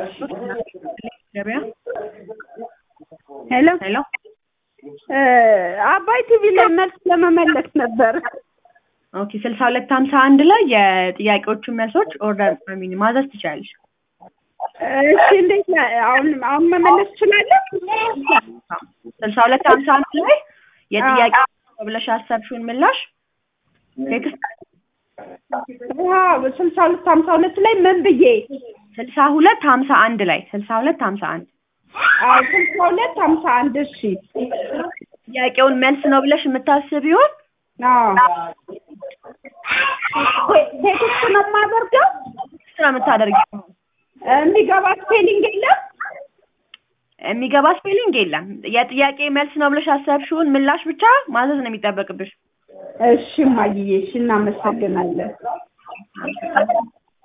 ገበያ ሄሎ ሄሎ እ አባይ ቲቪ ላይ መልስ ለመመለስ ነበር። ኦኬ ስልሳ ሁለት ሀምሳ አንድ ላይ የጥያቄዎቹን መልሶች ኦርደር ሚኒ ማዘዝ ትችላለሽ። እሺ እንዴት ነው? አሁን አሁን መመለስ እችላለሁ? ስልሳ ሁለት ሀምሳ አንድ ላይ የጥያቄ ብለሽ ያሰብሽውን ምላሽ ቴክስት ዋው ስልሳ ሁለት ሀምሳ ሁለት ላይ ምን ብዬ? ስልሳ ሁለት ሀምሳ አንድ ላይ ስልሳ ሁለት ሀምሳ አንድ አዎ ስልሳ ሁለት ሀምሳ አንድ እሺ። ጥያቄውን መልስ ነው ብለሽ የምታስቢውን አዎ ቴ- ቴክስት ነው የማደርገው? ስራ የምታደርጊው የሚገባ ስፔሊንግ የለም? የሚገባ ስፔሊንግ የለም። የጥያቄ መልስ ነው ብለሽ ያሰብሽውን ምላሽ ብቻ ማዘዝ ነው የሚጠበቅብሽ። እሺ እማዬ፣ እሺ እናመሰግናለን።